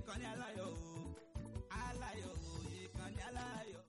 ìkànnì aláyọ̀ o aláyọ̀ o ìkànnì aláyọ̀.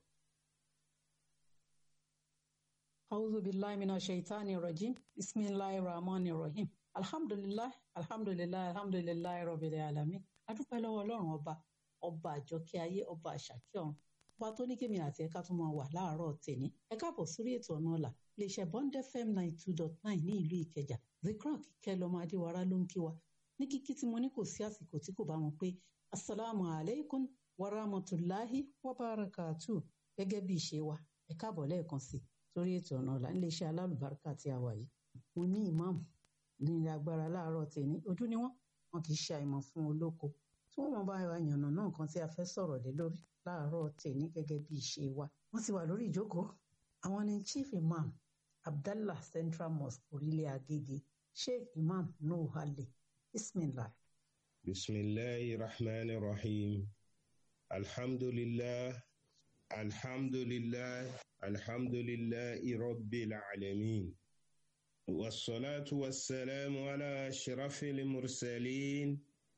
أعوذ بالله من الشيطان الرجيم بسم الله الرحمن الرحيم الحمد لله الحمد لله الحمد لله رب العالمين adúpẹ́ lọ́wọ́ ọlọ́run ọba ọba àjọkẹ́ ayé ọba àṣàkẹ́ ọ̀run ọba tó ní kémi àti ẹ̀ka tó máa wà láàárọ̀ tèmi ẹ káàbọ̀ sórí ètò ọ̀nà ọ̀la iléeṣẹ́ bond fm ninety two dot nine ní ìlú ìkẹjà zikran kíkẹ́ lọ́mọ adéwárá ló ń kí wa ní kíkí tí mo ní kò sí àsìkò tí kò bá wọn pé asalaamu alaykum wa rahmatulahi wa barakatu gẹ́gẹ́ bí ìṣe wa ẹ káàbọ̀ lẹ́ẹ̀kan sí sórí ètò ọ̀nà ọ̀la níléeṣẹ́ alálùbáríkà tí a wà yìí mo ní ìmáàmù ní agbára láàárọ̀ tèmi ojú ni wọ́n wọn kì í ṣe àìmọ̀ fún olóko tí wọ́n mọ̀ bá wa yànnà náà nǹkan tí a fẹ́ sọ̀rọ̀ lé lórí láàárọ̀ tèmi gẹ́gẹ́ bí ìṣe wa wọ́n ti wà lórí ìjókòó àwọn ni chief imam abdallah central mosque orílẹ̀ agége sheikh imam nuhu hale bismillah. bisimilahi rahman rahim alhamdulilah alhamdulilah alhamdulilah rabbil alamin. والصلاة والسلام على أشرف المرسلين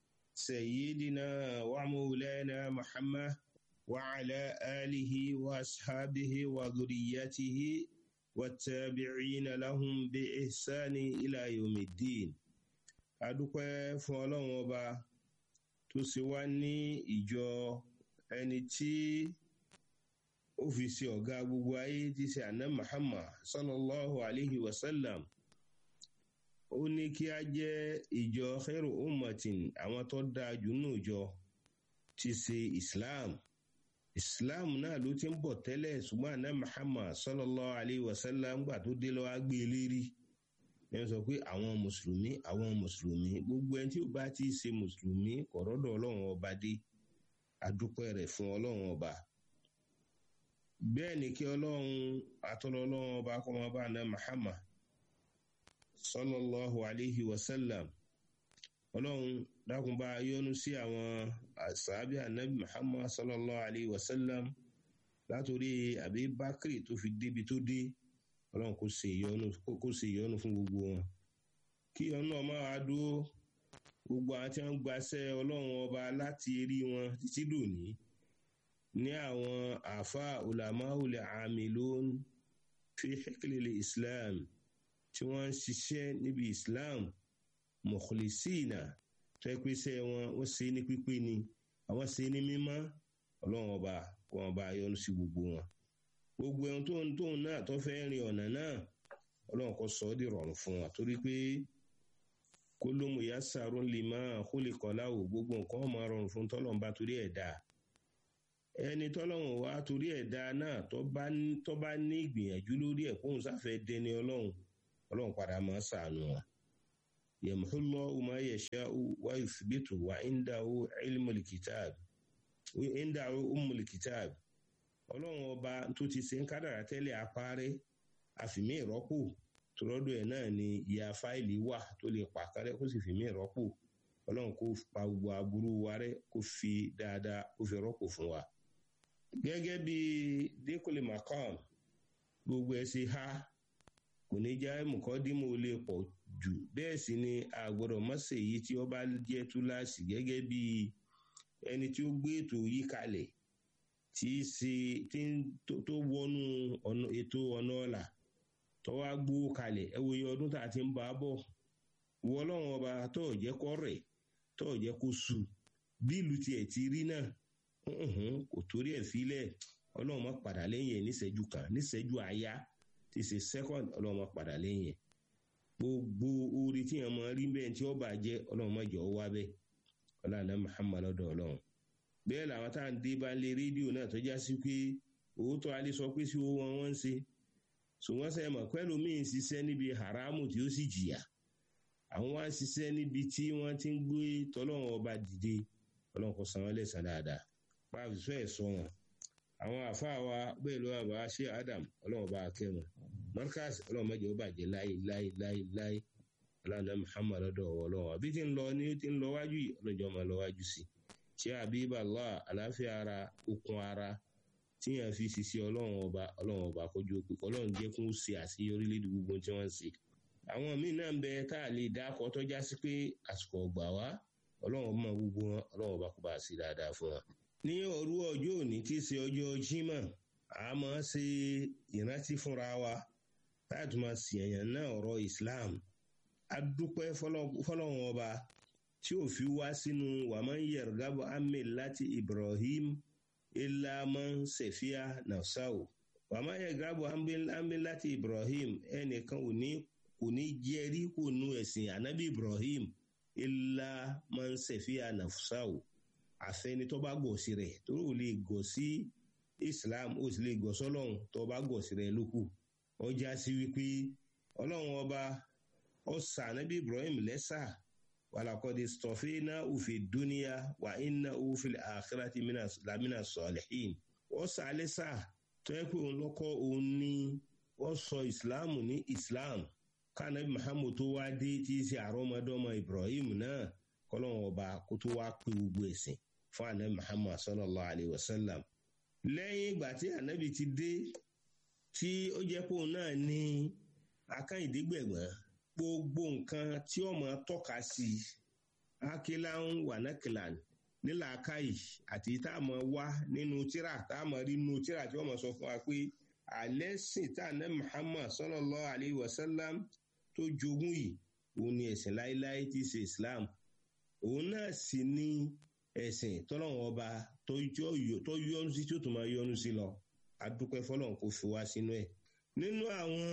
سيدنا ومولانا محمد وعلى آله وأصحابه وذريته والتابعين لهم بإحسان إلى يوم الدين adúpẹ́ fún ọlọ́run ọba tó ṣe wá ní ìjọ ẹni tí ó fi ṣe ọ̀gá gbogbo ayé tí ṣe àná muhammad sallallahu alayhi wa sallam ó ní kí a jẹ́ ìjọ khairu ummatin àwọn tó dáa jù nù jọ ti ṣe islam islam náà ló ti ń bọ̀ tẹ́lẹ̀ ṣùgbọ́n àná muhammad sallallahu alayhi wa sallam gbà tó dé lọ́wọ́ gbé e lérí ní wọ́n sọ pé àwọn mùsùlùmí àwọn mùsùlùmí gbogbo ẹni tí ó bá ti ṣe mùsùlùmí kọ̀rọ̀dọ̀ ọlọ́run ọba dé adúpẹ́ rẹ̀ fún ọlọ́run ọba bẹ́ẹ̀ ni kí ọlọ́run àtọ́lọ́ ọlọ́run ọba kọ́ máa bá àná muhammad sallallahu alayhi wa sallam ọlọ́run dákun bá yọ́nú sí àwọn àṣàbí anabi muhammad sallallahu alayhi wa sallam látòrí àbí bákìrì tó fi débi tó dé ọlọ́run kò ṣe ìyọ́nú kò ṣe ìyọ́nú fún gbogbo wọn kí ọ̀nà ọmọ wa dúró gbogbo àwọn tí wọ́n gbaṣẹ́ ọlọ́run ọba láti rí wọn títí dòní ní àwọn àfa ulamaul amilun fi hikilili islam tí wọ́n ń ṣiṣẹ́ níbi islam mọ̀kùlìsíìnà tó ẹ pé sẹ́ wọn wọ́n ṣe ní pípé ni àwọn ṣe ní mímọ́ ọlọ́run ọba kó wọn bá yọ́nú sí gbogbo wọn gbogbo ẹ̀hún tóun tóun náà tó fẹ́ rin ọ̀nà náà ọlọ́run kò sọ ọ́ di rọrùn fún wa torí pé kó ló mú ìyá sàrún lè máa kó lè kọ́ láwò gbogbo nǹkan máa rọrùn fún tọ́lọ́run bá torí ẹ̀ dáa ẹni tọ́lọ́run wá torí ẹ̀ dáa náà tó bá ní ìgbìyànjú lórí ẹ̀ kóun sáfẹ́ dẹni ọlọ́run ọlọ́run padà máa ṣàánú wọn. yẹmúhúlọ́ ọmọ yẹ̀ṣẹ́ wá ìfìbìtù wá ìndáwó ilmùlìkìtàb ìndáwó umùlìkìtàb ọlọ́run ọba tó ti ṣe ń kádàrá tẹ́lẹ̀ apárẹ́ àfìmí ìrọ́pò tòrọ́dọ̀ ẹ̀ náà ni ìyá fáìlì wà tó lè pàkárẹ́ kó sì fìmí ìrọ́pò ọlọ́run kó pa gbogbo aburú wa rẹ́ kó fi dáadáa kó fi rọ́pò fún wa. gẹ́gẹ́ bí dékòlè macron gbogbo ẹ̀ ṣe há kò ní já mùkọ́dímọ̀ lè pọ̀ jù bẹ́ẹ̀ sì ni àgbọ̀dọ̀ mọ́sẹ̀ yìí tí ó bá jẹ́ túláàsì gẹ́gẹ́ bí ẹni tí ó gbé ètò yìí kalẹ̀ tí í ṣe tí tó wọnú ètò ọ̀nà ọ̀la tó wá gbó kalẹ̀ ẹ wo iye ọdún tá a ti ń bá a bọ̀ wọ ọlọ́run ọba tó ò jẹ́ kó rẹ̀ tó ò jẹ́ kó su bí ìlú tiẹ̀ ti rí náà kò torí ẹ̀ filẹ̀ ọlọ́run má padà lẹ́yìn ẹ̀ níṣẹ́jú kan níṣẹ́jú àyá tí ṣe second ọlọ́run má padà lẹ́yìn ẹ̀ gbogbo orí tí yẹn máa rí bẹ́ẹ̀ tí ó bàjẹ́ ọlọ́run má jẹ́ ọ wá bẹ́ẹ̀ ọlọ́run muhammad ọ̀dọ̀ ọlọ́run bẹ́ẹ̀ làwọn tá à ń dé bá lé rédíò náà tó já sí pé òótọ́ alẹ́ sọ pé sí owó wọn wọ́n ń ṣe ṣùgbọ́n sẹ́yìn mọ̀ pẹ́lú míì ń ṣiṣẹ́ níbi haramu tí ó sì jìyà àwọn wá ń ṣiṣẹ́ níbi tí wọ́n ti ń gbé tọ́lọ́wọ́n ọba dìde ọlọ́run kò san wọ́n lẹ́sàn dáadáa pàṣẹ sọ ẹ̀ sọ wọn àwọn àfáà wa bẹ́ẹ̀ ló wà bá ṣe adam ọlọ́run bá kẹ́ wọn marcus ọlọ́run mẹ́jọ ó bàjẹ́ láyé láyé láyé láyé ọlọ́run muhammad ọdọ̀ ọlọ́run àbí tí ń lọ ní tí ń lọ wájú yìí ọlọ́jọ́ máa lọ wájú sí ṣé àbíbà allah àláfíà ara okun ara tíyàn fi ṣiṣẹ́ ọlọ́run ọba ọlọ́run ọba kọjú òpè ọlọ́run jẹ́ kó ṣe àṣeyọrí lédi gbogbo tí wọ́n ń ṣe àwọn míì náà ń bẹ tá a lè dá akọ tọ́já sí pé àsìkò ọgbà wá ọlọ́run mọ gbogbo wọn ọlọ́run bá kó bá sí dáadáa fún wọn. ní òru ọjọ́ òní tí í ṣe ọjọ́ jímọ̀ a máa ṣe ìrántí fúnra wa láti máa ṣèyàn náà ọ̀rọ̀ islam a dúpẹ́ fọlọ́run ọba tí ò fi wá sínú wàmọ́ yẹ̀rọ̀gábọ̀ amẹ́ láti ibrahim ilaman sefia nafsao wàmọ́ yẹ̀rọ̀gábọ̀ amẹ́ láti ibrahim ẹnìkan ò ní kò ní jẹ́rí kò nu ẹ̀sìn anabi ibrahim ilaman sefia nafsao àfẹni tó bá gọ̀ sí rẹ̀ tó ò lè gọ̀ sí islam ó sì lè gọ̀ sọ́lọ́run tó bá gọ̀ sí rẹ̀ lókù ọjà sí wípé ọlọ́run ọba ọ̀sà anabi ibrahim lẹ́sà walakodi stọfina ufi duniya wa inna ufi akhirati lamina sọlihin wọ́n sàlẹ̀ sà tó yẹ pé òun lọ́kọ́ òun ní wọ́n sọ ìsìláàmù ní islam kánàbí muhammad tó wá dé tí í ṣe àrọ́mọdọ́mọ ibrahim náà kọ́lọ́wọ́n ọba kó tó wá pé gbogbo ẹ̀sìn fún anabi muhammad sallallahu alayhi wa sallam lẹ́yìn ìgbà tí anabi ti dé tí ó jẹ́ pé òun náà ní akáyìndégbẹ̀gbọ́n gbogbo nǹkan tí ọmọ tọ́ka sí akilan wanakilan nílàákàyè àti tá a mọ̀ wá nínú tíra tá a mọ̀ rí nínú tíra tí wọ́n mọ̀ sọ fún wa pé alẹ́ sìn tá a ná muhammad sallallahu alayhi wa sallam tó jogún yìí òun ni ẹ̀sìn láéláé tí í ṣe islam òun náà sì ní ẹ̀sìn tọ́lọ́wọ́n ọba tó yọ́nu sí tí ó tún máa yọ́nu sí lọ adúpẹ́ fọlọ́run kò fi wá sínú ẹ̀ nínú àwọn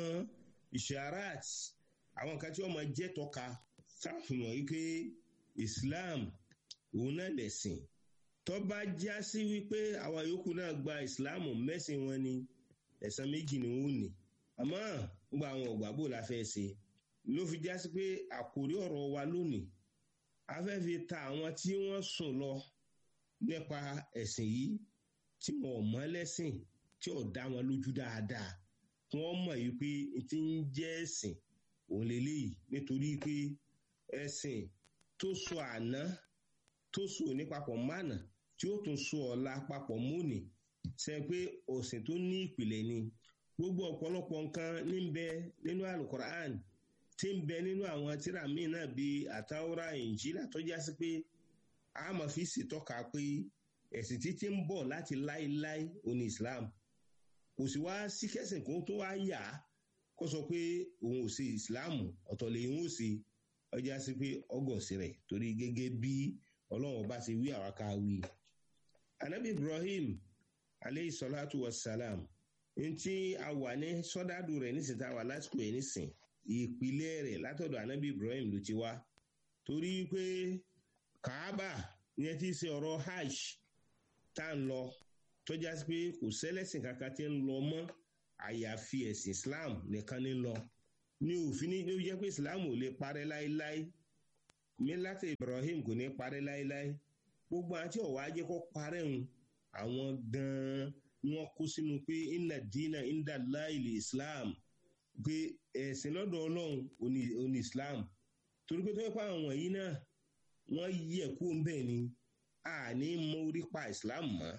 ìṣàràt àwọn kan tí wọ́n máa jẹ́ tọ́ka sáfihàn yìí pé islam òun náà lẹ̀sìn tó bá já sí wípé àwọn yòókù náà gba islam mẹ́sìn wọn ni ẹ̀sán méjì ni wọ́n ní àmọ́ gba àwọn ògbàgbò la fẹ́ ṣe ló fi já sí pé àkórí ọ̀rọ̀ wa lónìí a fẹ́ fi ta àwọn tí wọ́n sùn lọ nípa ẹ̀sìn yìí tí wọn ò mọ́ lẹ́sìn tí ò dá wọn lójú dáadáa wọ́n mọ̀ yìí pé ti ń jẹ́ ẹ̀sìn òun lélẹ́yìí nítorí pé ẹ̀sìn tó so àná tó so ní papọ̀ mánà tí ó tún so ọ̀la papọ̀ múni ṣe pé òsìn tó ní ìpìlẹ̀ ni gbogbo ọ̀pọ̀lọpọ̀ nǹkan ní bẹ nínú alukoran tí ń bẹ nínú àwọn tíra míì náà bíi àtàwọ́rá ìjìlá tó já sí pé a máa fi ṣètọ́ka pé ẹ̀sìn títí ń bọ̀ láti láéláé òní islam kò sì wá sí kẹsìn kó tó wá yà á kó sọ pé òun ò ṣe ìsìláàmù ọ̀tọ̀ lè ń ó ṣe ọjà sí pé ọgọ̀sì rẹ̀ torí gẹ́gẹ́ bí ọlọ́run bá ṣe wí àwa ká wí. anabi ibrahim aleyhi salatu wa salam ntí a wà ní sọ́dádù rẹ̀ nísìnyí tá a wà lásìkò ẹ̀ nísìn ìpìlẹ̀ rẹ̀ látọ̀dọ̀ anabi ibrahim ló ti wá torí pé kaaba yẹn ti ṣe ọ̀rọ̀ hajj tá à ń lọ tọ́já sí pé kò sẹ́lẹ̀sìn kankan tí ń lọ mọ́ àyàfi ẹ̀sìn islam nìkan ní lọ ní òfin ní ó jẹ́ pé islam ò lè parẹ́ láéláé mílátì ibrahim kò ní parẹ́ láéláé gbogbo àti ọ̀wá ajé kó parẹ́ ń àwọn gan-an wọn kó sínú pé inna dina inda láìlè islam pé ẹ̀sìn lọ́dọ̀ ọlọ́run òní islam torí pé tó yẹ pé àwọn wọ̀nyí náà wọ́n yẹ kó ń bẹ̀ ni àní mọ orí pa islam mọ́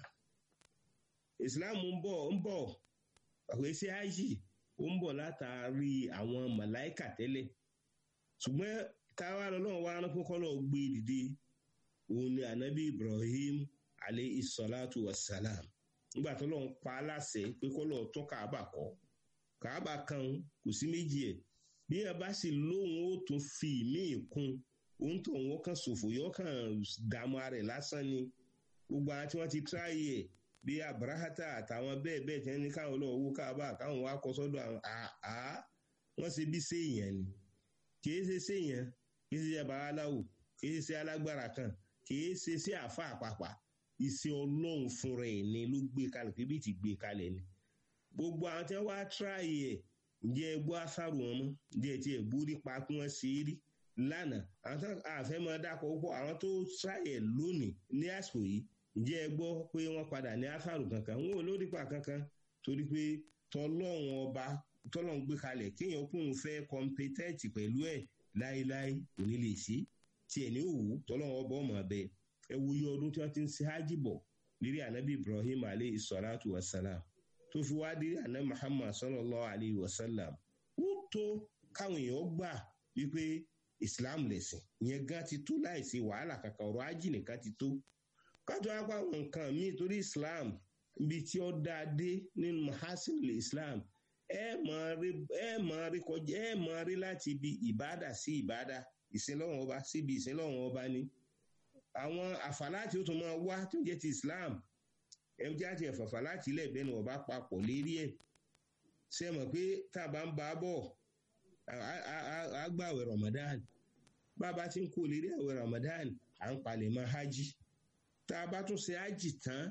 islam ń bọ̀ ń bọ̀ àpèsè ájì ó ń bọ̀ látàrí àwọn màláìkà tẹ́lẹ̀ ṣùgbọ́n táwa lọ́wọ́ wa rán fún kọ́lọ́ gbé dìde òun ni anabi ibrahim alayhi salatu wa salam nígbà tó lọ́n pa á láṣẹ pé kọ́lọ́ tún kàábà kọ́ kàábà kan kò sí méjì ẹ̀ bí ẹ bá sì lóhun ó tún fi míì kún òun tó wọn kàn ṣòfò yọ kàn dààmú ara ẹ̀ lásán ni gbogbo àwọn tí wọ́n ti tíráyè ẹ̀ bí abrahata àtàwọn bẹ́ẹ̀ bẹ́ẹ̀ tẹ́ ní káwọn lọ́wọ́ owó káàbà káwọn wá kọ́ sọ́dọ̀ àwọn àá wọ́n ṣe bí séèyàn ni kìí ṣe séèyàn kìí ṣe babaláwo kìí ṣe alágbára kan kìí ṣe sí àfa àpapà iṣẹ́ ọlọ́run fúnra ẹ̀ ni ló gbé kalẹ̀ pé bí ti gbé kalẹ̀ ni gbogbo àwọn tí wọ́n wá tíráyè ẹ̀ ǹjẹ́ ẹ gbọ́ àṣàrò wọn mọ́ ǹjẹ́ ẹ ti ẹ̀ gbórí pa kí wọ́n ṣe é rí lánàá àwọn tó àfẹ́ mọ́ dákọ̀ púpọ̀ àwọn tó tíráyè lónìí ní àsìkò yìí ǹjẹ́ ẹ gbọ́ pé wọ́n padà ní áfàrù kankan wọn ò lórí pa kankan torí pé tọlọ́run ọba tọ́lọ́run gbé kalẹ̀ kéèyàn kún un fẹ́ kọ́mpétẹ́ẹ̀tì pẹ̀lú ẹ̀ láéláé kò ní lè sí tiẹ̀ ní òwú tọ́lọ́run ọba ọmọ abẹ ẹ wo iye ọdún tí wọ́n ti ń ṣe hájì bọ̀ lérí ànábì ibrahim aleyhi salatu wa salam tó fi wá dé ànábì muhammad sallallahu alayhi wa sallam ó tó káwọn èèyàn gbà wípé islam lẹ̀sìn ìyẹn gan ti tó láìsí wàhálà kankan ọ̀rọ̀ ájì nìkan ti tó kájọ apá àwọn nǹkan míì torí islam ibi tí ó dáa dé nínú mahasin islam ẹ máa rí ẹ máa rí kọjá ẹ máa rí láti ibi ìbádà sí ìbádà ìsinlọ́wọ́n ọba síbi ìsinlọ́wọ́n ọba ni àwọn àfàláàtì ó tún máa wá tó jẹ́ ti islam ẹ jẹ́ àti ẹ̀fàfà láti ilẹ̀ ìbẹ́nu ọba papọ̀ lérí ẹ̀ ṣe mọ̀ pé tá a bá ń bá a bọ̀ a gbà àwẹ̀ ramadan bá a bá ti ń kó lérí àwẹ̀ ramadan à ń palẹ̀ mọ́ hajj tá a bá tún ṣe hajj tán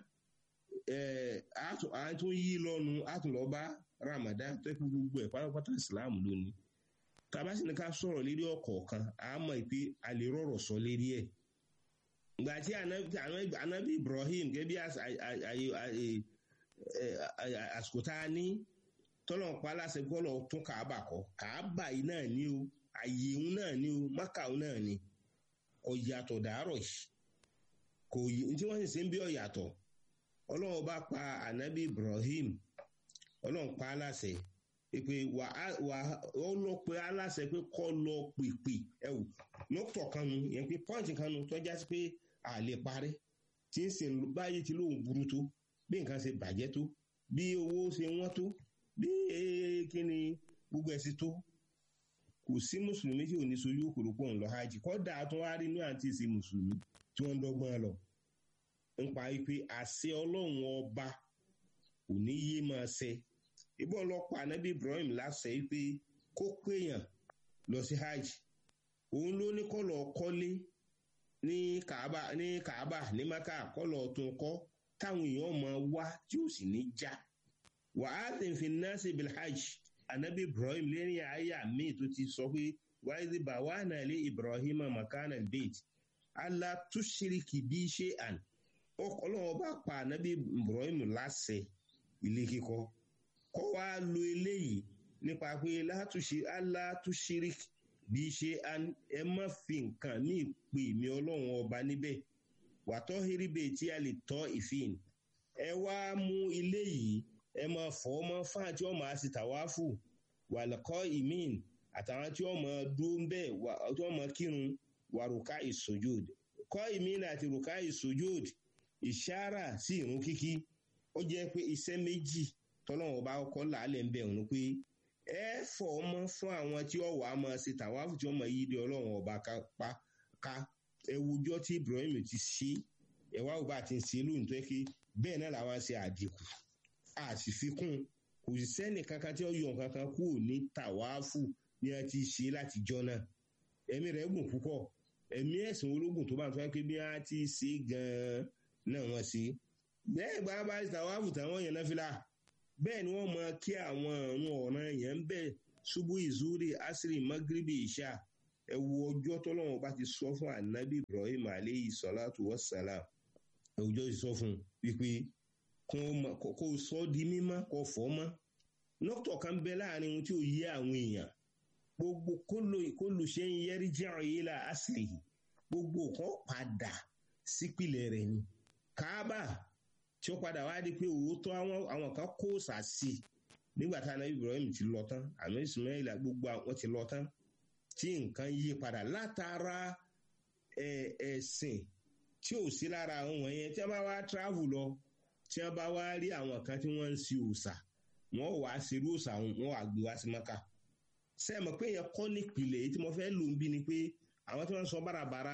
a tún yí lọ́nu a tún lọ bá ramadan tó kú gbogbo ẹ̀ pátápátá islam lónìí tá a bá sì ní ká sọ̀rọ̀ lérí ọ̀kọ̀ọ̀kan a mọ̀ pé a lè rọ̀rọ̀ sọ lérí ẹ̀ gbà tí anabi ibrahim gẹ́gẹ́ bí àsìkò tá a ní tọ́lọ̀ ń pa aláṣẹ gbọ́dọ̀ tún kàábà kọ́ kàábà yìí náà ní o àyè òun náà ní o mákàó náà ní ọ̀yàtọ̀ dàárọ̀ yìí kò yí tí wọ́n sì ṣe ń bí ọ̀yàtọ̀ ọlọ́run bá pa anabi ibrahim ọlọ́run pa aláṣẹ pé wà ó lọ pé aláṣẹ pé kọ́ lọ pèpè ẹ wò lọ́tọ̀ kan nu yẹn pé pọ́ǹtì kan nu tọ́já sí pé a lè parí tí ń sìn báyìí tí lóun burú tó bí nǹkan ṣe bàjẹ́ tó bí owó ṣe wọ́n tó bí kí ni gbogbo ẹ̀sìn tó kò sí mùsùlùmí tí ò ní sojú òkòrò pọ̀ ńlọ hajj kọ́dà tó wá rí ní àǹtí ìsìn mùsùlùmí tí wọ́n ń dọ́gbọ́n lọ nípa pé àṣẹ ọlọ́run ọba kò ní yé máa ṣe ìbọn ọlọ́pàá anábì ibrahim láṣẹ pé kó péyàn lọ sí hajj òun ló ní kọ́ lọ kọ́lé ní kaaba ní kaaba ní maka kọ́ lọ tún kọ́ táwọn èèyàn máa wá tí ó sì ní já wàhálà fi nasi bil hajj anabi ibrahim lẹ́yìn àyà míì tó ti sọ pé wáyé bá wà náà lé ibrahim makana bait allah tushiriki bí ṣe àn ọlọ́wọ́ bá pa anabi ibrahim láṣẹ ilé kíkọ́ kọ́ wá lo eléyìí nípa pé allah tushiriki bí ṣe ẹ má fi nǹkan míì pè mí ọlọ́run ọba níbẹ̀ wàtọ́ hiribe tí a lè tọ́ ìfín ẹ wá mú ilé yìí ẹ máa fọ́ ọmọ fáà tí wọ́n máa ṣe tàwáfù wàlọ́kọ́ ìmín àtàwọn tí wọ́n máa dúró ń bẹ̀ tí wọ́n máa kírun wàrúkà ìsojúd kọ́ ìmín àti rúkà ìsojúd ìṣára sí ìrún kíkí ó jẹ́ pé iṣẹ́ méjì tọ́lọ́wọ́n bá kọ́ làálẹ̀ ń bẹ̀ òun pé ẹ fọ ọmọ fún àwọn tí ọwọ a máa ṣe tàwáfù tí ọmọ yìí di ọlọ́run ọba ká ká ẹ wùjọ tí ibrahim ti ṣe ẹ wá òbá ti ń ṣe lóhùn tó yẹ kí bẹ́ẹ̀ náà làwọn ṣe àdínkù a sì fi kún kò sì sẹ́nì kankan tí ó yọ kankan kúrò ní tàwáfù ni a ti ṣe látijọ́ náà ẹ̀mí rẹ̀ gùn púpọ̀ ẹ̀mí ẹ̀sìn ológun tó bá ń fẹ́ pé bí wọ́n ti ṣe gan-an náà wọ́n ṣe bẹ́ẹ̀ gbà bá tàwáfù táwọn yẹn náà fi là bẹ́ẹ̀ ni wọ́n mọ kí àwọn ọ̀run ọ̀ràn yẹn ń bẹ̀ ṣubú ìzúrí asiri magribi ìṣá ẹ wo ọjọ́ tọ́lọ́wọ́n bá ti sọ fún anabi ibrahim aleyhi salatu wa salam ọjọ́ ti sọ fún wípé kó o sọ di mímọ́ kó fọ́ mọ́ nọ́tọ̀ kan bẹ láàrin ohun tí ò yé àwọn èèyàn gbogbo kólù ṣe ń yẹrí jẹ́rọ yìí la asiri gbogbo kan padà sípìlẹ̀ rẹ̀ ni káábà tí ó padà wá di pé òótọ́ àwọn kan kó sàásì nígbà tá anabi ibrahim ti lọ tán àmì ismail gbogbo àwọn ti lọ tán tí nǹkan yí padà látara ẹ̀sìn tí ò sí lára àwọn wọ̀nyẹn tí wọ́n bá wá travel lọ tí wọ́n bá wá rí àwọn kan tí wọ́n ń si òòsà wọ́n wàá ṣerú òòsà wọn wàá gbé wá sí mọ́kà sẹ́ẹ̀mọ̀ pé yẹn kọ́ nípìnlẹ̀ èyí tí mo fẹ́ lò ń bí ni pé àwọn tí wọ́n ń sọ bárabàrà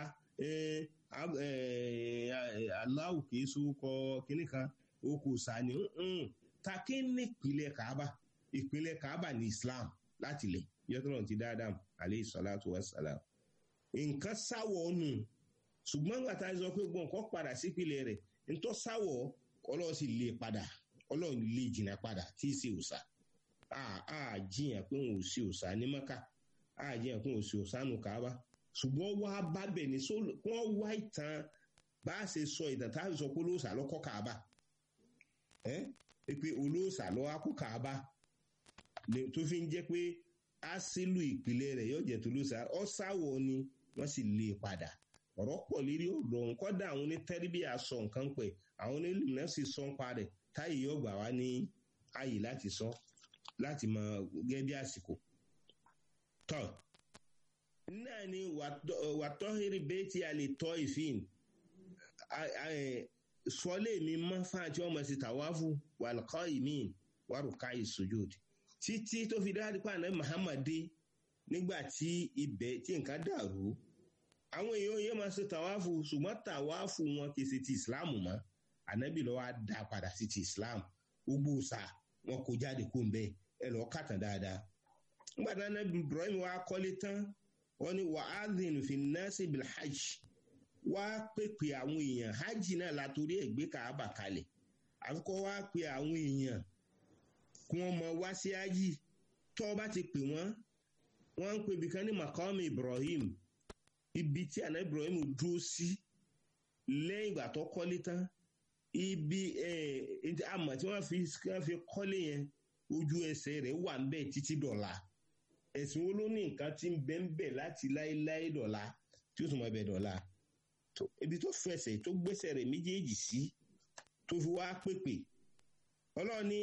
aláwù kìí sókọ kínní kan oko sani takí nípìnlẹ̀ kaaba ìpínlẹ̀ kaaba ní islam láti lẹ̀ yọtọ̀rọ̀ ti dáadáa aleyhi salatu wa salam nǹkan sáwọ̀ nù ṣùgbọ́n nígbà tá a sọ pé gbọ́n nǹkan padà sípìnlẹ̀ rẹ̀ ntọ́ sáwọ̀ ọlọ́run sì lè padà ọlọ́run lè jìnnà padà tí ì ṣe òòṣà a jiyàn pé òun ò ṣe òòṣà ní mọ́kà a jiyàn pé òun ò ṣe òòṣà nù kaaba ṣùgbọ́n wá bá bẹ̀ ní wọ́n wá ìtàn bá a ṣe sọ ìtàn tá a sọ pé olóòṣà lọ́kọ́ kaaba ẹ́ pé olóòṣà lọ́wọ́ akó kaaba tó fi ń jẹ́ pé asílù ìpìlẹ̀ rẹ̀ yóò jẹ́ tolóòṣà ọ̀sáwọ̀ ni wọ́n sì lè padà ọ̀rọ̀ pọ̀ lérí ọ̀rọ̀ nkọ́dà àwọn onítẹ́rìbíà sọ nǹkan pẹ̀ àwọn onílù náà sì sọ ń parẹ̀ táyì yóò gbà wá ní ààyè láti sọ láti mọ gẹ́gẹ́ bí àsìkò tọ́ náà ni wàtọ́hìrì bẹ́ẹ̀tì àlè tọ́ ìfín sọlé mi mọ́ fáwọn tí wọ́n mọ̀ sí tàwáfù wàlùkọ́ ìmín wàrùká ìsojúdì títí tó fi dáadé pa àná muhammad dé nígbà tí ibẹ̀ tí nǹkan dàrú àwọn èèyàn yẹn máa ṣe tàwáfù ṣùgbọ́n tàwáfù wọn kì í ṣe ti islam mọ́ ànábì lọ́wọ́ á dá padà sí ti islam gbogbo ṣá wọn kò jáde kó ń bẹ ẹ lọ́ọ́ kàtàn dáadáa nígbà tí ànábì ibrahim wa kọ́lé tán wọ́n ní wàhálìn fi nọ́ọ̀sì bilhajj wá pèpè àwọn èèyàn hajj náà látòrí ẹ̀gbẹ́ kàábà kalẹ̀ àfikọ́ wá pe àwọn èèyàn kí wọ́n mọ wá sí hajj tọ́ bá ti pè wọ́n wọ́n ń pè bìkan ní makam ibrahim ibi tí àná ibrahim dúró sí lẹ́yìn ìgbà tó kọ́lé tán ibi àmọ̀ tí wọ́n fi kọ́lé yẹn ojú ẹsẹ̀ rẹ̀ wà ń bẹ̀ títí dọ̀la ẹ̀sìn wo ló ní nǹkan tí ń bẹ́ ń bẹ̀ láti láéláé dọ̀la tí ó tún máa bẹ̀ dọ̀la ibi tó fẹsẹ̀ tó gbẹ́sẹ̀ rẹ̀ méjèèjì sí tó fi wá pèpè ọlọ́ọ̀ni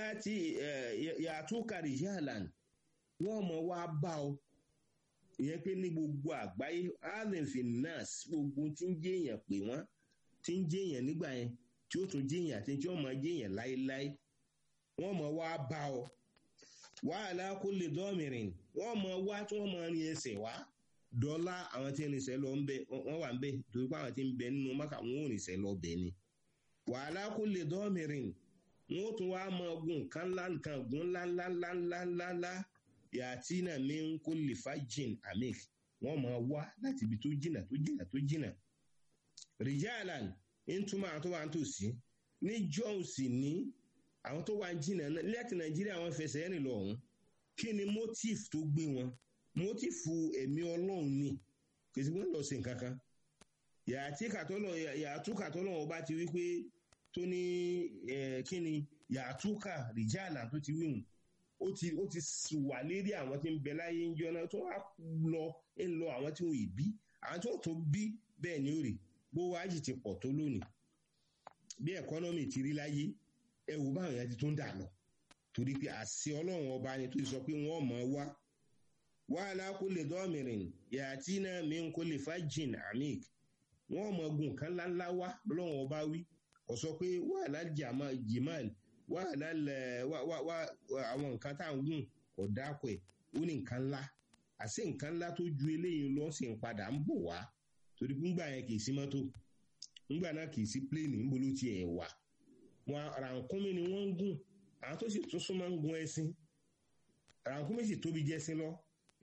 yàtú kàrí yàlàn wọ́n mọ̀ wá bá ọ ìyẹn pé ní gbogbo àgbáyé allenfin nurse gbogbo tí ń jẹ́ èèyàn pè wọ́n tí ń jẹ́ èèyàn nígbà yẹn tí ó tún jẹ́ èèyàn àti tí wọ́n mọ̀ jẹ́ èèyàn láéláé wọ́n mọ̀ wá bá ọ wàhálà kó lè dọ́mìnrin wọ́n mọ̀ wá tí wọ́n mọ̀ rin ẹsẹ̀ wá dọ́là àwọn tí ń rìnsẹ̀ lọ wọ́n wà ń bẹ̀ torí pé àwọn tí ń bẹ nínú mọ́kà wọn ò rìnsẹ̀ lọ bẹ̀ ni wàhálà kó lè dọ́mìnrin wọn ó tún wá mọ ogun nǹkan ńlá nǹkan ogun ńlá ńlá ńlá ńlá ńlá ńlá yàtí náà mi ń kó lè fa jìn amik wọn máa wá láti ibi tó jìnà tó jìnà tó jìnà rijalan ń túmọ̀ àwọn tó wà ń tòsí ní jọ́ọ̀sì ní àwọn tó wà ń jìnà láti nàìjíríà wọn fẹsẹ̀ rìn lọ ọ̀hún kí ni motif tó gbé wọn motifu ẹ̀mí ọlọ́run ni kì í sì wọ́n lọ sí nǹkan kan yàtí kàtọ́lọ̀ yàtú kàtọ́lọ̀ ọba ti wí pé tó ní kí ni yàtúkà rìjàlá tó ti wíhùn ó ti ó ti wà lérí àwọn tí ń bẹ láyé ń jọ náà tó wá lọ ń lọ àwọn tí wọn ì bí àwọn tí wọn tó bí bẹ́ẹ̀ ni ó rè bó wájì ti pọ̀ tó lónìí bí ẹ̀kọ́nọ́mì ti rí láyé ẹ wò báwọn yẹn ti tún dà lọ torí pé àṣẹ ọlọ́run ọba ni tó sọ pé wọ́n mọ̀ wá wàhálà kó lè dọ́mìnrin yàtí náà mi ń kó lè fa jìn amik wọ́n mọ̀ gùn kan ńláńlá wá lọ́wọ́n ọba wí kò sọ pé wàhálà jimal wàhálà àwọn nǹkan tá à ń gùn kò dákọ̀ ẹ̀ ó ní nǹkan ńlá àṣé nǹkan ńlá tó ju eléyìí lọ sí ń padà ń bọ̀ wá torí pé ńgbà yẹn kì í sí mọ́tò ńgbà náà kì í sí pléènì ńbo ló tiẹ̀ wà wọn rànkúnmí ni wọ́n ń gùn àwọn tó sì tún súnmọ́ ń gun ẹṣin rànkúnmí sì tóbi jẹ́sìn lọ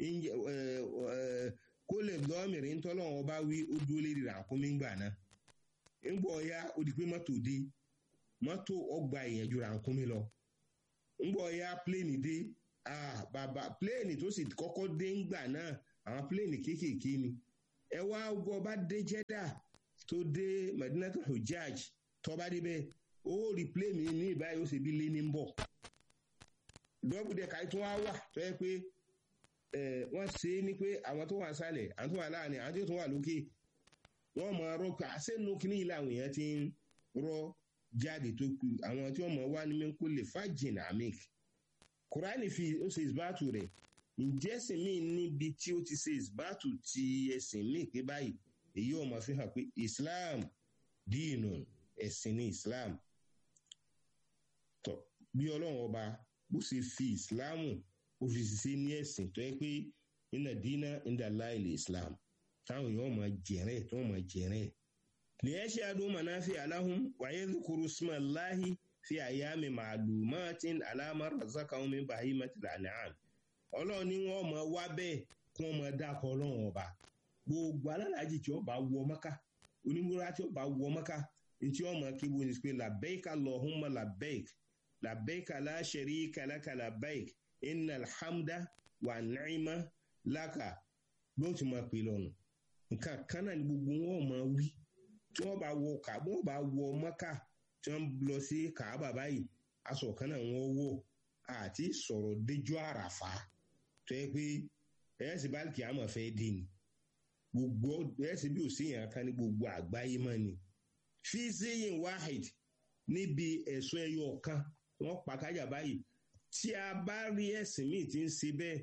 kó lè lọ́mìrín tọ́lọ́wọ́n bá wí ó dúró lérí rànkúnmí ńgbà náà ńgbọ̀ ya ó di pé mọ́tò dé mọ́tò ọgbà ìyẹn ju rànkúnmí lọ ńgbọ̀ ya pléènì dé bàbá pléènì tó sì kọ́kọ́ dé ńgbà náà àwọn pléènì kéékèèké ni ẹ wá gbọ́ bá dé jẹ́dà tó dé madinatul hujjaj tó bá débẹ̀ ó rí pléènì ní ìbáyìí ó sì bí lé ní bọ̀ dọ́bù dẹ̀ káyí tó wá wà tó yẹ pé wọ́n ṣe é ní pé àwọn tó wà sálẹ̀ àwọn tó wà láàrin àwọn tó wà lókè wọ́n mọ ọrọ̀ pé àṣẹ́nu kìíní yìí làwọn èèyàn ti ń rọ jáde tó kù àwọn tí wọ́n mọ̀ wá ní mẹ́kó lè fàjìn amik kùránì fi ó ṣe ìsbátù rẹ̀ ǹjẹ́ ẹ̀sìn míì níbi tí ó ti ṣe ìsbátù ti ẹ̀sìn míì pé báyìí èyí ọmọ fi hàn pé islam díìnù ẹ̀sìn ní islam tọ́ bí ọlọ́run ọba bó ṣe fi islam ó fi ṣiṣẹ́ ní ẹ̀sìn tó yẹ pé nínú dínà ìdá láìlè islam táwọn èèyàn máa jẹ̀rẹ̀ tó máa jẹ̀rẹ̀. lèyẹ́sẹ̀ adùn mọ̀náfí aláhùn wáyé zukuru smaláhi fi àyàmì màlúmátín alámàrà zákàwọn mi bàyí mẹ́tìlá nìyàn. ọlọ́run ni wọ́n máa wá bẹ́ẹ̀ kí wọ́n máa dákọ̀ ọlọ́run ọba. gbogbo alálàájì tí ó bá wọ mọ́ká onímúra tí ó bá wọ mọ́ká ntí wọ́n máa kébo ní pé làbẹ́ẹ̀ka lọ́hùnmá làbẹ́ẹ̀k làbẹ́ẹ̀ka láṣẹ̀rí kàlákà làbẹ́ẹ̀k iná alhamda wà nàìmá láka bí wọ́n ti máa pè lọ́nu nǹkan kan náà ni gbogbo wọn máa wí tí wọ́n bá wọ kàbọ wọ́n bá wọ mọ́kà tí wọ́n lọ sí kàábà báyìí aṣọ kan náà wọ́n wọ̀ àti sọ̀rọ̀ déjọ́ àràfà tó yẹ pé ẹ̀yẹ́sì báàlìkì àmọ̀ fẹ́ dé ni gbogbo ẹ̀yẹ́sì bí òsèyàn kan ní gbogbo àgbáyé mọ́ ni fi sẹ́yìn wahid níbi ẹ̀sùn ẹyọ kan wọ́n pa kájà báyìí tí a bá rí ẹ̀sìn míì tí ń ṣe bẹ́ẹ̀ ó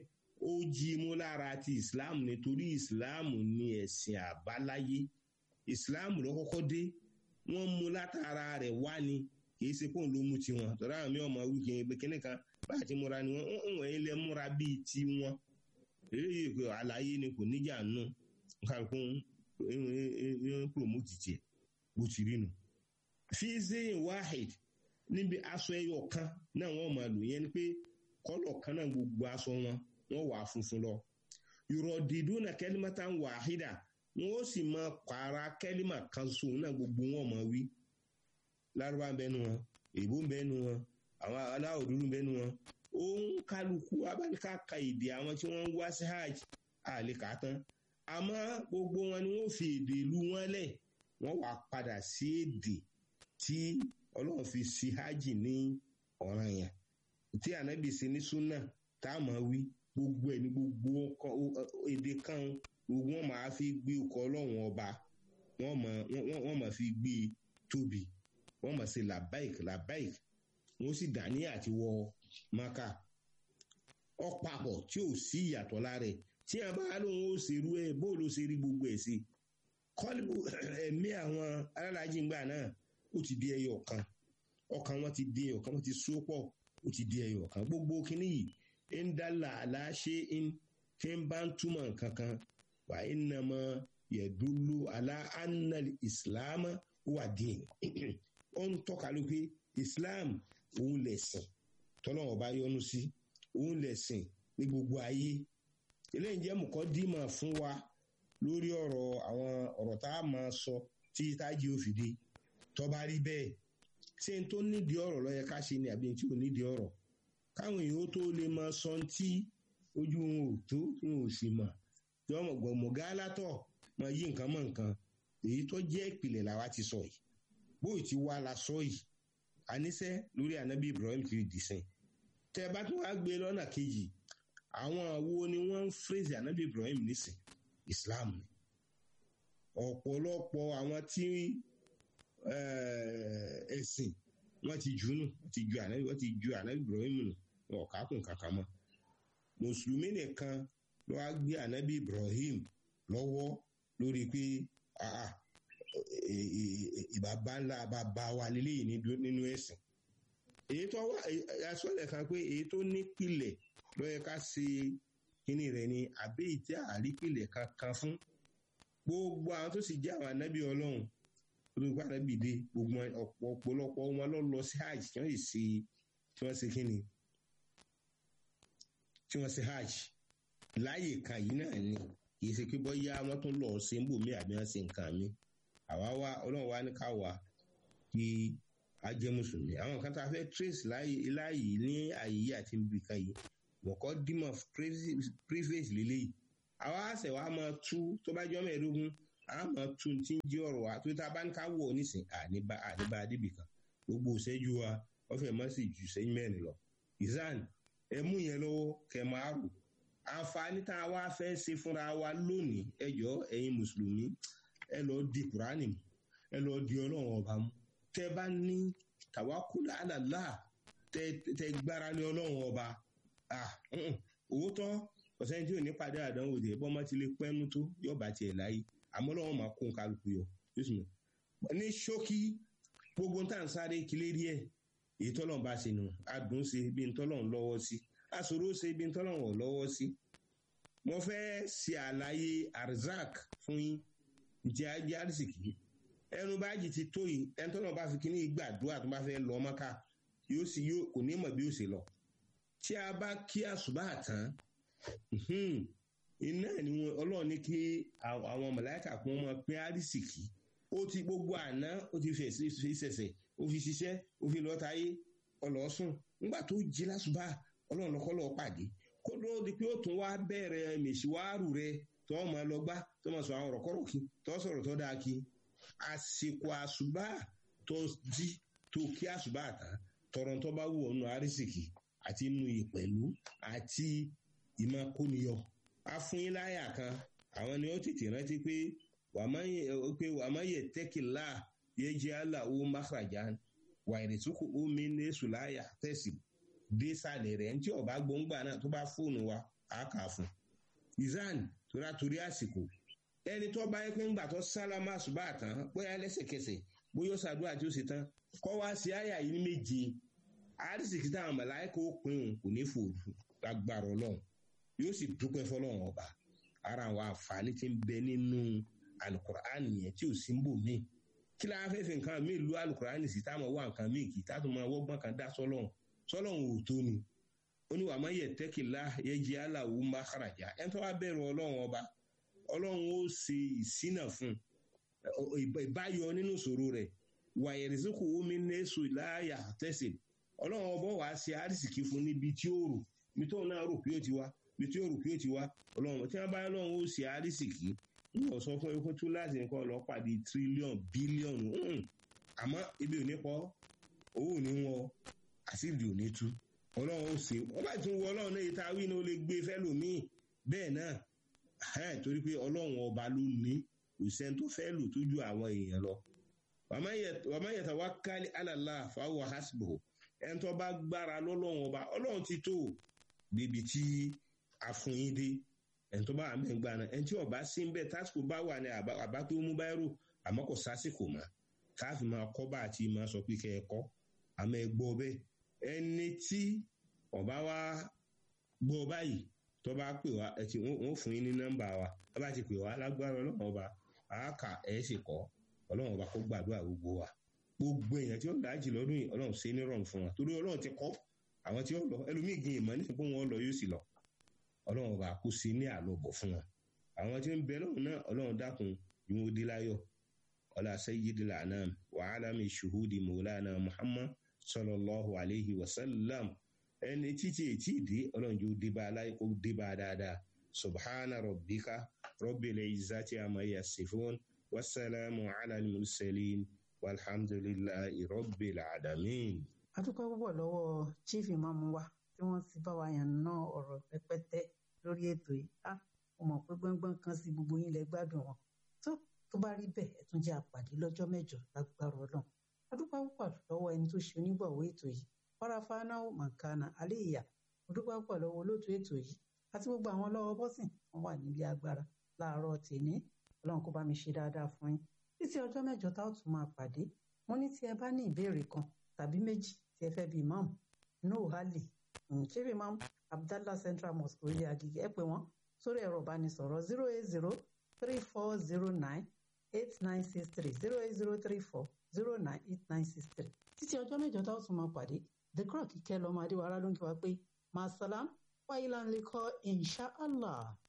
ó jí mú lára ti islam nítorí islam ní ẹ̀sìn àbáláyé islam ló kọ́kọ́ dé wọ́n mú látara rẹ̀ wá ni kìí ṣe pọ́n ló mú tiwọn tọ́ra àwọn mi ọmọ wí kìí pé kíní kan bá ti múra ni wọ́n ń wọ̀nyí lẹ́ múra bíi tiwọn eléyìí pé àlàyé ni kò níjà nù kálukú ń promote tiẹ̀ bó ti rí nu. fi zayin wahid níbi aṣọ ẹyọ kan náà wọ́n máa lò yẹn ni pé kọ́lọ̀ kan náà gbogbo aṣọ wọn wọ́n wà funfun lọ. yuradiduna kalimatan wahida wọ́n ó sì máa pààrà kẹ́límà kan so náà gbogbo wọn máa wí. lárúbá ń bẹnu wọn èbó ń bẹnu wọn àwọn aláwọ̀ dúdú ń bẹnu wọn. òun kálukú abáníká ka èdè àwọn tí wọ́n ń wá sí hajj àlè kà á tán. àmọ́ gbogbo wọn ni wọ́n fi èdè ìlú wọn lẹ̀ wọ́n wà padà sí èdè tí ọlọ́run fi sí hajj ní ọ̀ràn yẹn tí ànábì sí ní súnà tá a máa wí gbogbo ẹ̀ ní gbogbo èdè kan gbogbo wọn máa fi gbé ọkọ̀ ọlọ́run ọba wọ́n máa fi gbé tóbi wọ́n máa ṣe labaik labaik wọ́n sì dání àti wọ maka ọ̀pàpọ̀ tí ò sí ìyàtọ̀ lára ẹ̀ tí a bá lóun ó ṣerú ẹ̀ bóòlù ṣe rí gbogbo ẹ̀ sí kọ́lù ẹ̀mí àwọn alálàájì ńgbà náà ó ti di ẹyọ kan ọkàn wọn ti di ẹyọ kan wọn ti so pọ̀ ó ti di ẹyọ kan gbogbo kínní yìí ń dálà aláṣẹ ń tí ń bá ń túmọ̀ nǹkan kan wà ń nà mọ́ yẹ̀dúlú alá annal islam wà dín ó ń tọ́ka ló pé islam òun lẹ̀sìn tọ́lọ́wọ́ bá yọ́nú sí òun lẹ̀sìn ní gbogbo ayé eléyìí jẹ́ mọ̀kọ́ dímọ̀ fún wa lórí ọ̀rọ̀ àwọn ọ̀rọ̀ tá a máa sọ tí tájì ó fi dé tọ́ba rí bẹ́ẹ̀ ṣé n tó nídìí ọ̀rọ̀ ló yẹ ká ṣe ni àbí n tí ò nídìí ọ̀rọ̀ káwọn èèyàn tó lè máa sọ tí ojú wọn ò tó wọn ò sì mọ̀ tí wọ́n mọ̀ gbọ̀mọ̀gá látọ̀ máa yí nǹkan mọ̀ nǹkan èyí tó jẹ́ ìpìlẹ̀ làwa ti sọ yìí bóyì ti wá la sọ yìí àníṣe lórí ànábì Ibrahim ti dìsìn tẹ bá tún wá gbé lọ́nà kejì àwọn wo ni wọ́n ń fèrèsì ànábì Ibrahim nísìn Islam ni ọ̀pọ̀lọpọ̀ àwọn tí ẹ̀sìn wọ́n ti jù nù wọ́n ti ju ànábì wọ́n ti ju ànábì Ibrahim nù wọn ò kákùn kankan mọ́ mùsùlùmí nìkan ló wá gbé ànábì Ibrahim lọ́wọ́ lórí pé ìbàbá ńlá bàbá wa lélẹ́yìn nínú ẹ̀sìn èyí tó wá asọ́lẹ̀ kan pé èyí tó nípìlẹ̀ ló yẹ ká ṣe kíní rẹ̀ ni àbí ìtí àrípìlẹ̀ kankan fún gbogbo àwọn tó sì jẹ́ àwọn ànábì ọlọ́run olùkọ́ ànábì dé gbogbo ọ̀pọ̀lọpọ̀ wọn lọ lọ sí hajj tí wọ́n sì tí wọ́n ṣe kíni tí wọ́n ṣe hajj láàyè kan yìí náà ni kì í ṣe pé bọ́yá wọ́n tún lọ ṣe ń bò mí àbí wọ́n ṣe nǹkan mi àwa wá ọlọ́run wá ní ká wà kí a jẹ́ mùsùlùmí àwọn kan tá a fẹ́ trace láàyè ní àyè àti ibìkan yìí wọ̀kọ́ dímọ̀ preface lélẹ́yìí àwa àṣẹ wa máa tú tó bá jọ́ mẹ́ẹ̀ẹ́dógún a máa tú tí ń jẹ́ ọ̀rọ̀ wa tó tá a bá ń ká wọ̀ nísìn àníbá àníbá adébìkan gbogbo ìṣẹ́jú wa wọ́n fẹ́ mọ́ sí ju ìṣẹ́jú mẹ́rin lọ ìzán ẹ mú yẹn lọ́wọ́ kẹ máa rò àǹfààní tá a wá fẹ́ ṣe fúnra wa lónìí ẹ jọ ẹ̀yin mùsùlùmí ẹ lọ di kùránì mu ẹ lọ di ọlọ́run ọba mu tẹ bá ní tàwákùlà àlàlá tẹ tẹ gbára ní ọlọ́run ọba òótọ́ ọ̀sẹ̀ tí ò ní padà àdánwò dé bọ́mọ ti lè pẹ́nu tó yọ̀bà tiẹ̀ láyé àmọ́ lọ́wọ́ máa kó kálukú yọ ní ṣókí gbogbo tá à ń sáré kílé díẹ̀ èyí tọ́lọ́run bá ṣe nù adùn ṣe bí n tọ́lọ́run lọ́wọ́ sí aṣòro ṣe bí n tọ́lọ́run ò lọ́wọ́ sí mo fẹ́ ṣe àlàyé arzak fún yín ǹjẹ́ ajé àrísìkì ẹnu bájì ti tó yìí ẹni tọ́lọ́run bá fi kíní gbàdúrà tó bá fẹ́ lọ mọ́ká yóò sì yóò kò ní mọ̀ bí ó ṣe lọ tí a bá kí àṣùbà tán iná ni wọn ọlọ́run ní kí àwọn mọ̀láìkà kún ọmọ pín àrísìkì ó ti gbogbo àná ó ti fẹ̀ sí ṣẹ̀ṣẹ̀ ó fi ṣiṣẹ́ ó fi lọ́ọ́ táyé ọlọ́sùn nígbà tó jí lásùbà ọlọ́run lọ́kọ́ lọ́ọ́ pàdé kó ló di pé ó tún wá bẹ̀rẹ̀ mèṣíwárù rẹ tó wọn máa lọ gbá tó máa sọ àwọn ọ̀rọ̀ kọ́rọ̀ kí tó sọ̀rọ̀ tó dáa kí àsìkò àṣùbà tó jí tó kí àṣùbà tán tọrọ tó bá wù ọ́nù àrísìkì àti inú ìpẹ̀lú àti ìmọ̀ kóniyọ. afúnyínláyà kan àwọn ni ó tètè rántí pé wàmáyé tẹ́kìlá yẹ jẹ́ aláwo mákàràjà wà ìrètúkù omi ní sùláyà tẹ̀sí dé sàlẹ̀ rẹ̀ ní tí ọba gbóngbà náà tó bá fóònù wa á kà á fún izan tora torí àsìkò ẹni tó bá yẹ pé ńgbà tó sálámà ṣùgbọ́n àtàn bóyá lẹ́sẹ̀kẹsẹ̀ bóyá ó ṣàdúrà tí ó ṣe tán kọ́ wá sí àyà yìí ní méje àrísìkí táwọn mọ̀láìkò pín òun kò ní fòrò lágbára ọlọ́run yóò sì dúpẹ́ fọlọ́run ọba ara àwọn àǹfààní tí ń bẹ nínú alukur'an yẹn tí ò sí ń bò míì kí la fẹ́ fi nǹkan míì lu alukur'an sí táwọn wá nǹkan míì kì í táwọn máa wọ́gbọ́n kan dá sọ́lọ́run sọ́lọ́run ò tó ni ó ní wàá má yẹ tẹ́kìlá yẹ jẹ́ aláwo má kàràjà ẹni tó wá bẹ̀rù ọlọ́run ọba ọlọ́run ó ṣe ìsínà fún ìbáyọ nínú ìṣòro rẹ̀ wàyẹ̀rẹ̀sìkò omi nẹ́sù láàyà tẹ̀sí ọlọ́run ọba wàá ṣe àrísìkí fún níbi tí ó rò ibi tó náà rò pé ó ti wá ibi tí ó rò pé ó ti wá ọlọ́run tí wọ́n bá lọ́run ó ṣe àrísìkí ń lọ sọ fún ikú tó láti nǹkan lọ pàdé tírílíọ̀n bílíọ̀nù àmọ́ ibi ò ní pọ̀ owó ò ní wọn àṣírí ò ní tú ọlọ́run ó ṣe wọ́n bá tún wọ ọlọ́run náà ìta wí ni ó lè gbé fẹ́lòmíì bẹ́ẹ̀ náà torí pé ọlọ́run ọba ló ní òṣìṣẹ́ tó fẹ́ lò tó ju àwọn èèyàn lọ wàmá yẹta wá kálí alàlá fáwọn hasbro ẹni tó bá gbára lọ́lọ́run ọba ọlọ́run ti tó débi tí a fún yín dé ẹni tó bá wà mẹ́ gbà náà ẹni tí ọba sí ń bẹ tásìkò bá wà ní àbá tó mú báyìí rò àmọ́ kò sásìkò mọ́ káàfì máa kọ́ bá àti máa sọ pé kẹ́ ẹ kọ́ àmọ́ ẹ gbọ́ bẹ́ẹ̀ ẹni tí ọba wa gbọ́ báyìí tó bá pè wá ẹ ti wọ́n fún yín ní nọ́mbà wa tó bá ti pè wá lágbára ọlọ́run ọba àáka ẹ̀ sì kọ́ ọlọ́run ọba kó gbàdúrà gbogbo wa gbogbo èèyàn tí ó dájì lọ́dún yìí ọlọ́run ṣe ní rọrùn fún wa torí ọlọ́run ti kọ́ àwọn tí ó lọ ẹlòmíì gbin ìmọ̀ nípa pé wọ́n lọ yóò sì lọ ọlọ́run ọba kó ṣe ní àlọ́bọ̀ fún wa àwọn tí ń bẹ lọ́run náà ọlọ́run dákun yóò dé láyọ̀ ọlá sayyidil anam wa alami shuhudi maulana muhammad sallallahu alayhi wa sallam ẹni títí ètí ìdí ọlọ́run yóò dé bá aláì kó dé bá dáadáa subhana rabbika rabbil izzati amma yasifun wasalaamu ala al-mursalin walhamdulillahi rabbil alamin. a dúpẹ́ púpọ̀ lọ́wọ́ chief imam wa tí wọ́n ti bá wa yàn ná ọ̀rọ̀ pẹ́pẹ́tẹ́ lórí ètò yìí á mo mọ̀ pé gbọ́ngbọ́n kan sí gbogbo yín lẹ gbádùn wọn tó tó bá rí bẹ́ẹ̀ ẹ tún jẹ́ àpàdé lọ́jọ́ mẹ́jọ lágbára ọlọ́run a dúpẹ́ púpọ̀ lọ́wọ́ ẹni tó ṣe onígbọ̀wọ́ ètò yìí farafana mankana aliya mo dúpẹ́ púpọ̀ lọ́wọ́ olóòtú ètò yìí àti gbogbo àwọn lọ́wọ́ bọ́sìn wọn wà nílé agbára láàárọ̀ tèmi ọlọ́run kó bá mi ṣe dáadáa fún yín títí ọjọ́ mẹ́jọ tá ò tún máa pàdé mo ní tí ẹ bá ní ìbéèrè kan tàbí méjì tí ẹ fẹ́ bí imam noah ali chief imam abdallah central mosque orí agege ẹ pè wọ́n sórí ẹ̀rọ ìbánisọ̀rọ̀ zero eight zero three four zero nine eight nine six three zero eight zero three four zero nine eight nine six three títí ọjọ́ mẹ́jọ tá ò tún máa pàdé the croc kíkẹ́ lọ́mọ adéwàrà ló ń kí wa pé masalam wáyé láńlẹ́kọ́ insha allah.